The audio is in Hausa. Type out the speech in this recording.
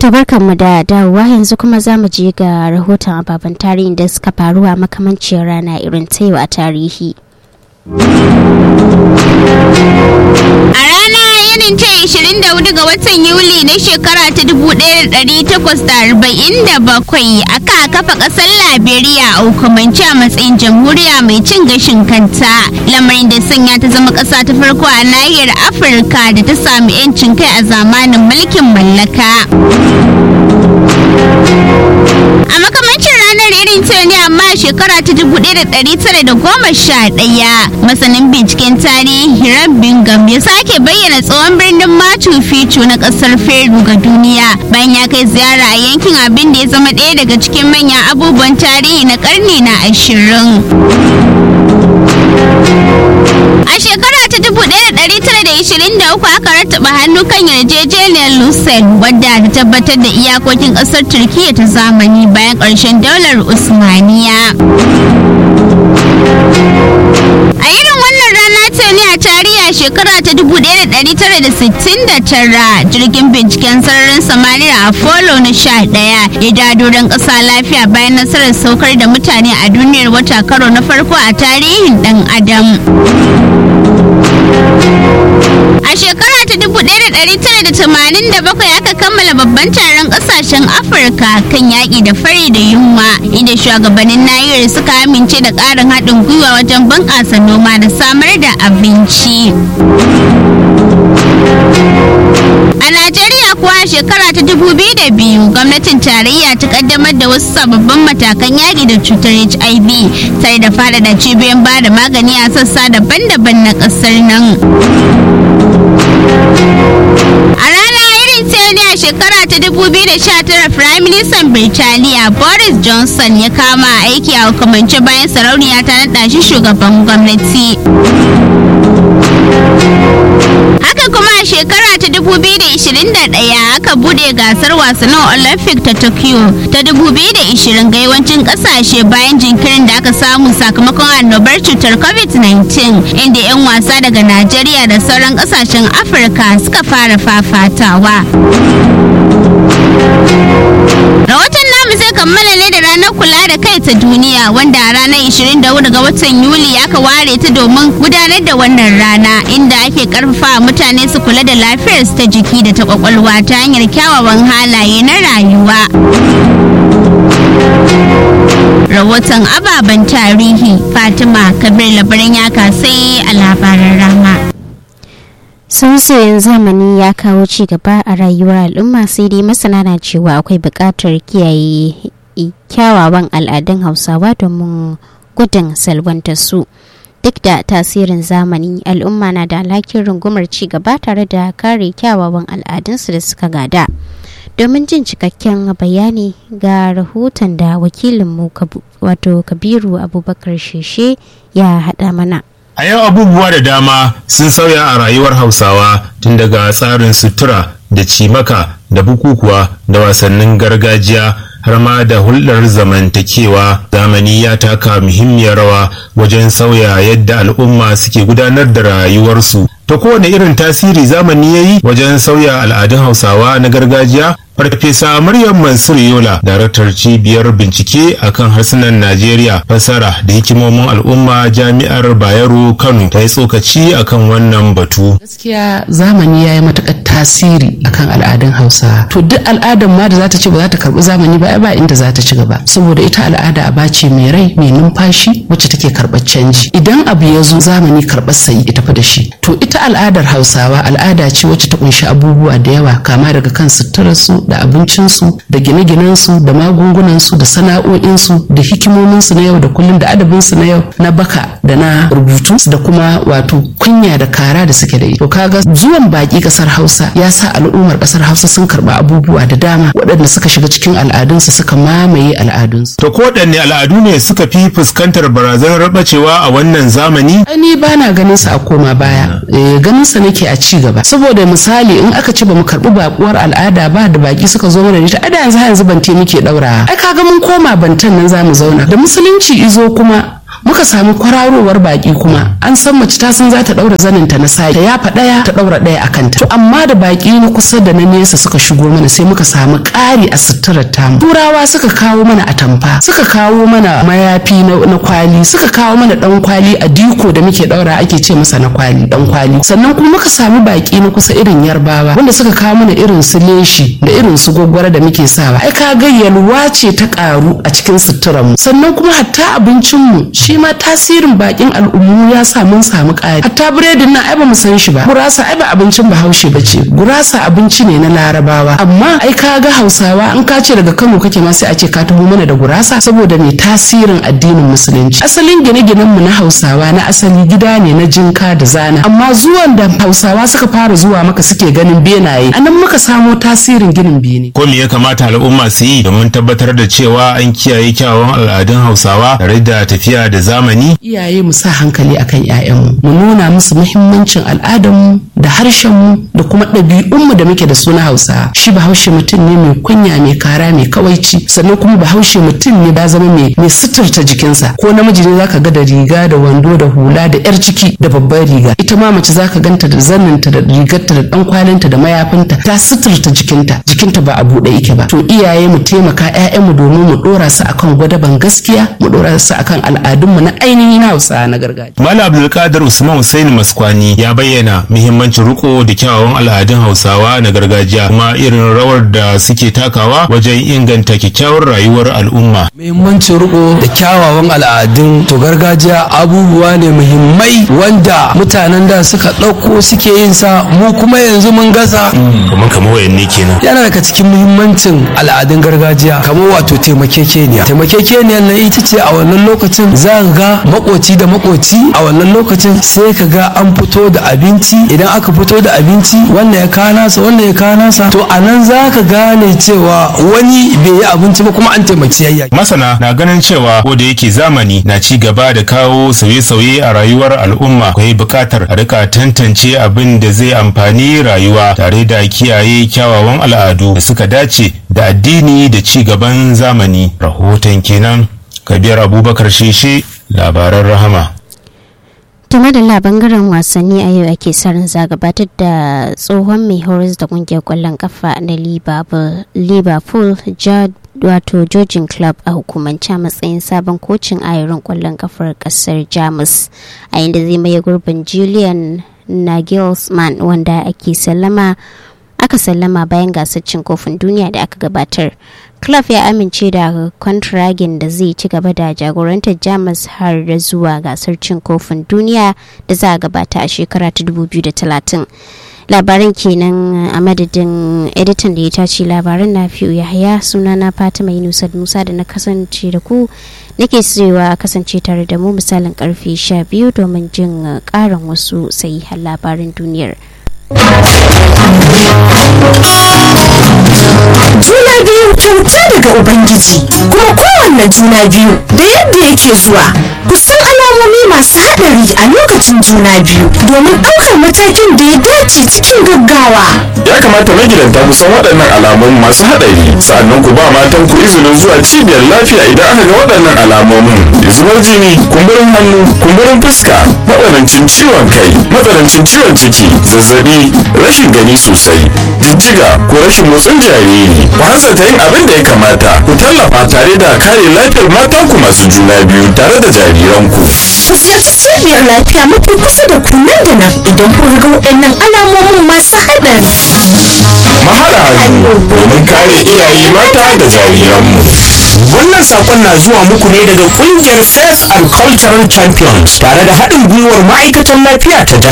mu da dawowa yanzu kuma za mu je ga rahoton ababen tarihin da suka faru a makamancin rana irin ta yau a tarihi. A rana irin ta 24 ga watan Yuli na shekara ta 1847 aka kafa ƙasar Liberia a hukumance a matsayin jamhuriya mai cin gashin kanta. Lamarin da sanya ta zama ƙasa ta farko a nahiyar Afirka da ta sami 'yancin kai a zamanin mulkin mallaka. A makamancin ranar irin ta ne amma a shekara ta 1911 masanin binciken tarihi Hiram Bingham ya sake bayyana tsohon birnin Machu Picchu na kasar Peru ga duniya bayan ya kai ziyara a yankin abin da ya zama ɗaya daga cikin manyan abubuwan tarihi na karni na ashirin. A shekara ta 1923 aka rattaba hannu kan yarjejeniyar Lucerne wadda ta tabbatar da iyakokin ƙasar Turkiyya ta zamani bayan ƙarshen daular Usmaniya. A irin wannan rana ce ne a tarihi a shekara ta 1969 jirgin binciken sararin samaniya Apollo na 11 ya dado don ƙasa lafiya bayan nasarar saukar da mutane a duniyar wata karo na farko a tarihin ɗan adam. A shekara ta 1987 aka kammala babban taron kasashen Afirka kan yaƙi da fari da yunwa inda shugabannin nahiyar suka amince da ƙarin haɗin gwiwa wajen bunƙasa noma da samar da abinci. A Najeriya kuwa a shekara ta 2002 gwamnatin tarayya ta kaddamar da wasu sababbin matakan yaƙi da cutar HIV tare da faɗaɗa cibiyoyin ba da magani a sassa daban-daban na ƙasar nan. A rana irin ta ne a shekara ta 2019 Prime Minister Birtaniya Boris Johnson ya kama aiki a hukumance bayan sarauniya ta naɗa shi shugaban gwamnati. Haka kuma a shekara ta 2021 aka bude gasar wasannin Olympic ta Tokyo ta 2020 ga yawancin kasashe bayan jinkirin da aka samu sakamakon annobar cutar COVID-19 inda 'yan wasa daga Najeriya da sauran kasashen Afirka suka fara fafatawa. Rahoton namu zai kammala ne da ranar kula da kai ta duniya wanda a ranar 24 ga watan Yuli aka ware ta domin gudanar da wannan rana inda ake karfafa mutane su kula da lafiyarsu ta jiki da ta kwakwalwa ta hanyar kyawawan halaye na rayuwa. Rahoton ababen tarihi Fatima Kabir labarin ya kasai a labaran rama. sausayin zamani ya kawo ci gaba a rayuwar al'umma sai dai masana na cewa akwai buƙatar kiyaye kyawawan al'adun hausawa domin gudun salwantar su duk da tasirin zamani al'umma na da alhakin rungumar ci gaba tare da kare kyawawan al'adunsu da suka gada domin jin cikakken bayani ga rahoton da wakilinmu wato kabiru abubakar sheshe ya haɗa mana A yau abubuwa da dama sun sauya a rayuwar Hausawa tun daga tsarin sutura da cimaka da bukukuwa da wasannin gargajiya har ma da hulɗar zamantakewa zamani ya taka muhimmiyar rawa wajen sauya yadda al'umma suke gudanar da rayuwarsu. Ta kowane irin tasiri zamani ya yi wajen sauya al'adun Hausawa na gargajiya Farfesa Maryam Mansur Yola, daraktar cibiyar bincike akan harsunan Najeriya, fasara da hikimomin al'umma jami'ar Bayero Kano ta yi tsokaci akan wannan batu. Gaskiya zamani ya yi matuƙar tasiri akan al'adun Hausa. To duk al'adar ma da za ta ce ba za ta karɓi zamani ba ba inda za ta ci gaba. Saboda ita al'ada aba ce mai rai mai numfashi wacce take karɓar canji. Idan abu ya zo zamani karɓar sayi ita fa da shi. To ita al'adar Hausawa al'ada ce wacce ta kunshi abubuwa da yawa kama daga kan suturarsu da abincinsu da gine-ginensu da magungunansu da sana'o'insu da hikimominsu na yau da kullum da adabinsu na yau na baka da na rubutu da kuma wato kunya da kara da suke da to kaga zuwan baki kasar hausa ya sa al'ummar kasar hausa sun karba abubuwa da dama waɗanda suka shiga cikin al'adunsu suka mamaye al'adunsu To kowaɗanne al'adu ne suka fi fuskantar barazanar rabacewa a wannan zamani? ni ba na ganin sa a koma baya eh, ganin sa nake a ci gaba saboda misali in aka ce ba mu karbi bakuwar al'ada ba da baki suka zo mana da ita ada yanzu har yanzu bante muke daura ai kaga mun koma bantan nan zamu zauna da musulunci izo kuma muka sami kwararowar baki kuma an san mace ta san za ta daura zanin ta na sai ta yafa daya ta daura daya a kanta to amma da baki na kusa da na nesa suka shigo mana sai muka samu ƙari a suturar tamu turawa suka kawo mana atamfa suka kawo mana mayafi na kwali suka kawo mana dan kwali a diko da muke daura ake ce masa na kwali dan kwali sannan kuma muka sami baki na kusa irin yarbawa wanda suka kawo mana irin su leshi da irin su gwaggwara da muke sawa ai ka ga yalwa ce ta karu a cikin suturar mu sannan kuma hatta abincin mu shi ma tasirin bakin al'ummu ya sa mun samu ƙari hatta biredin nan ai ba mu san shi ba gurasa ai ba abincin bahaushe ba ce gurasa abinci ne na larabawa amma ai ka ga hausawa in ka ce daga kano kake ma sai a ce ka taho mana da gurasa saboda mai tasirin addinin musulunci asalin gine-ginen mu na hausawa na asali gida ne na jinka da zana amma zuwan da hausawa suka fara zuwa maka suke ganin benaye anan muka samo tasirin ginin bene ko me ya kamata al'umma su yi domin tabbatar da cewa an kiyaye kyawawan al'adun hausawa tare da tafiya da zamani iyaye mu sa hankali akan 'ya'yanmu mu nuna musu muhimmancin al'adarmu da harshenmu da kuma ɗabi'unmu da muke da su na hausa shi bahaushe mutum ne mai kunya mai kara mai kawaici sannan kuma bahaushe mutum ne ba zama mai mai suturta jikinsa ko namiji ne zaka ga da riga da wando da hula da yar ciki da babbar riga ita ma mace zaka ganta da zanninta da rigarta da dan kwalinta da mayafinta ta suturta jikinta jikinta ba a buɗe yake ba to iyaye mu taimaka ƴaƴanmu domin mu ɗora su akan gwadaban gaskiya mu ɗora su akan al'adunmu na ainihin hausa na gargajiya Malam Abdulkadir Usman Hussein Maskwani ya bayyana muhimmancin riko da kyawawan al'adun Hausawa na gargajiya kuma irin rawar da suke takawa wajen inganta kyakkyawar rayuwar al'umma. muhimmancin riko da kyawawan al'adun to gargajiya abubuwa ne muhimmai wanda mutanen da suka ɗauko suke yin sa mu kuma yanzu mun gaza Kamar kamar wayanne kenan. yana daga cikin muhimmancin al'adun gargajiya kamar wato taimakekeniya taimakekeniya nan ita ce a wannan lokacin za ka ga makoci da makoci a wannan lokacin sai ka ga an fito da abinci idan aka fito da abinci wannan ya kawo nasa wannan ya kawo nasa to a nan za ka gane cewa wani bai yi abinci ba kuma an taimaki yayya Masana na ganin cewa ko da yake zamani na ci gaba da kawo sauye-sauye a rayuwar al'umma akwai buƙatar a rika tantance abin da zai amfani rayuwa tare da kiyaye kyawawan al'adu da suka dace da addini da ci gaban zamani. Rahoton kenan Kabir Abubakar Sheshe labaran rahama. tuma da bangaren wasanni a yau ake sarin za gabatar da tsohon mai horas da kungiyar kwallon kafa na liverpool wato jojin club a hukumance a matsayin sabon kocin ayarin kwallon kafar kasar jamus a inda zai maye gurbin julian nagelsmann wanda ake sallama aka sallama bayan gasar cin kofin duniya da aka gabatar club ya amince da kwantiragin da zai ci gaba da jagorantar jamus har da zuwa gasar cin kofin duniya da za a gabata a shekara ta 2030 labaran kenan a madadin editan da ya tace labaran na fiye yahaya suna na fatima yunusa musa da na kasance da ku nake cewa kasance tare da mu misalin karfe 12 domin jin karin wasu sahihan labarin duniyar juna biyu kyauta daga ubangiji kuma kowanne juna biyu da yadda yake zuwa kusan alamomi masu haɗari a lokacin juna biyu domin ɗaukar matakin da ya dace cikin gaggawa ya kamata magidanta ku san waɗannan alamun masu haɗari sa'annan ku ba matan ku izinin zuwa cibiyar lafiya idan aka ga waɗannan alamomin zubar jini kumburin hannu kumburin fuska matsanancin ciwon kai matsanancin ciwon ciki zazzabi rashin gani sosai jijjiga ko rashin motsin jariri ku hanzarta yin abin da ya kamata ku tallafa tare da kare lafiyar matanku masu juna biyu tare da jariranku ku ziyarci cibiyar lafiya mafi kusa da ku nan da nan idan kun ga waɗannan alamomin masu haɗari mahaɗa hannu domin kare iyaye mata da jariranmu Wannan sakon na zuwa muku ne daga kungiyar Faith and Cultural Champions tare da haɗin gwiwar ma'aikatan lafiya ta jihar.